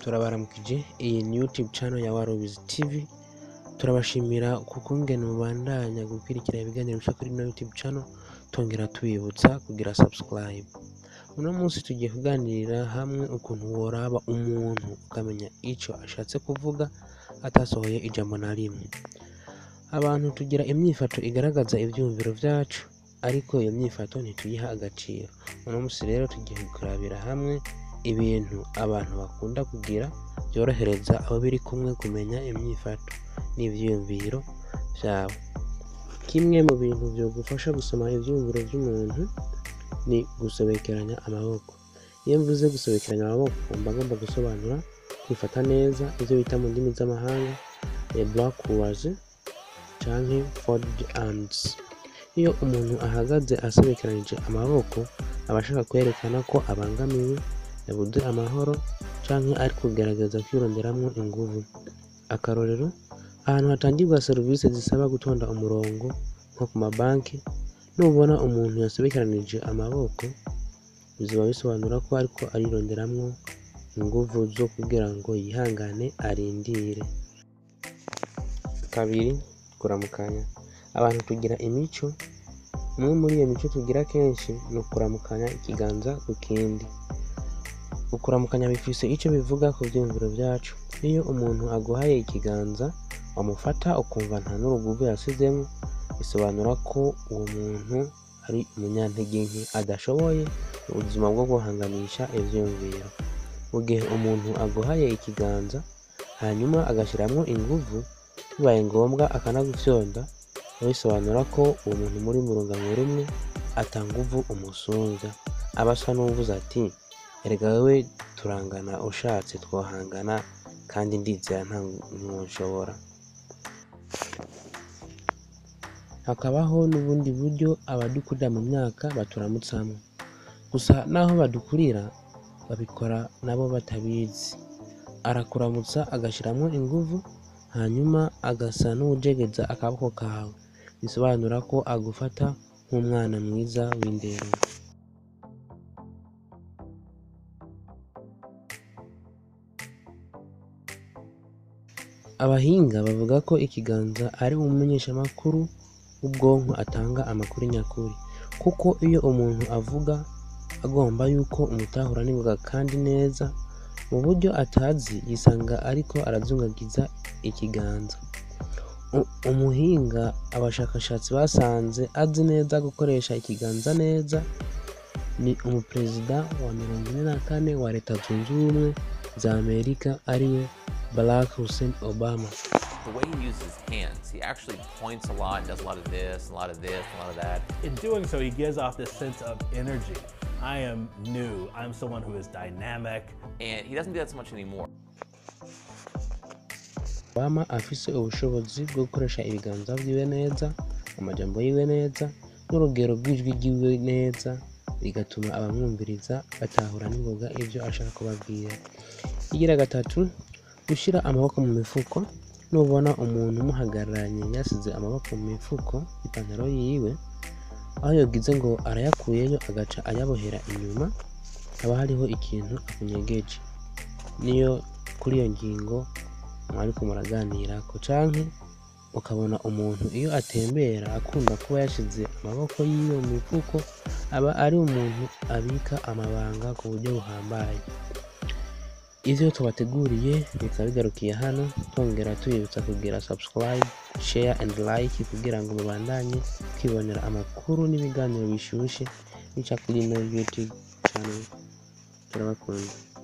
turabaramukije iyi ni youtube channel ya warubizi tv turabashimira kukungene mubandanya gukurikira ibiganiro bica kuri ino youtube channel tongera tubibutsa kugira subscribe uno munsi tugiye kuganirira hamwe ukuntu woraba umuntu ukamenya ico ashatse kuvuga atasohoye ijambo na rimwe abantu tugira imyifato igaragaza ivyiyumviro vyacu ariko iyo myifato ntituyiha agaciro uno munsi rero tugiye kurabira hamwe ibintu abantu bakunda kugira byorohereza abo biri kumwe kumenya imyifato n'ivyiyumviro vyabo kimwe mu bintu vyogufasha gusoma ivyiyumviro vy'umuntu ni gusobekeranya amaboko iyo mvuze gusobekeranya amaboko mba ngomba gusobanura kwifata neza ivyo bita mu ndimi z'amahanga backwards canke folded arms iyo umuntu ahagaze asobekeranije amaboko aba ashaka kwerekana ko abangamiwe yabuze amahoro canke ari kugerageza kwironderamwo inguvu akarorero ahantu hatangirwa serivisi zisaba gutonda umurongo nko ku mabanki nubona umuntu yasobekeranije amaboko bizoba bisobanura ko ariko arironderamwo inguvu zo kugira ngo yihangane arindire kabiri kuramukanya abantu tugira imico umwe muri iyo mico tugira kenshi ni ukuramukanya ikiganza ku kindi ukuramukanya bifise ico bivuga ku vyiyumviro vyacu iyo umuntu aguhaye ikiganza wamufata ukumva nta n'uruguvu yasizemwo bisobanura ko uwo muntu ari umunyantege nke adashoboye ubuzima bwo guhanganisha ivyiyumviro mu gihe umuntu aguhaye ikiganza hanyuma agashiramwo inguvu bibaye ngombwa akanagufyonda bisobanura ko uwo muntu muri mu rungano rumwe ata nguvu umusumvya aba asa n'uwuvuze ati erega wewe turangana ushatse twohangana kandi ndizera nta ntiwoshobora hakabaho n'ubundi buryo abadukurira mu myaka baturamutsamwo gusa naho badukurira babikora nabo batabizi arakuramutsa agashiramwo inguvu hanyuma agasa n'uwujegeza akaboko kawe bisobanura ko agufata nk'umwana mwiza w'indero abahinga bavuga ko ikiganza ari umumenyeshamakuru w'ubwonko atanga amakuru nyakuri kuko iyo umuntu avuga agomba yuko umutahura n'ingoga kandi neza mu buryo atazi yisanga ariko arazungagiza ikiganza U- umuhinga abashakashatsi basanze azi neza gukoresha ikiganza neza ni umuperezida wa mirongo ine na kane wa leta zunze ubumwe za amerika ariwe barack hussein obama the way he uses his hands, he actually points a lot and does a lot of this, a lot of this, a lot of that. In doing so, he gives off this sense of energy. I am new. I'm someone who is dynamic. And he doesn't do that so much anymore. obama afise ubushobozi bwo gukoresha ibiganza vyiwe neza amajambo yiwe neza n'urugero rw'ijwi ryiwe neza bigatuma abamwumviriza batahura n'ingoga ivyo ashaka kubabwira igira gatatu gushira amaboko mu mifuko nubona umuntu umuhagararanye yasize amaboko mu mifuko ipantaro yiwe aho yogize ngo arayakuyeyo agaca ayabohera inyuma haba hariho ikintu akunyegeje niyo kuri iyo ngingo mwariko muraganirako canke ukabona umuntu iyo atembera akunda kuba yashize amaboko yiwe mu mifuko aba ari umuntu abika amabanga ku buryo buhambaye ivyo tubateguriye bikaba bigarukiye hano twongera tubibutsa kugira subscribe share and like kugira ngo mubandanye kwibonera amakuru n'ibiganiro bishushe bica kuri ino youtube channel turabakunda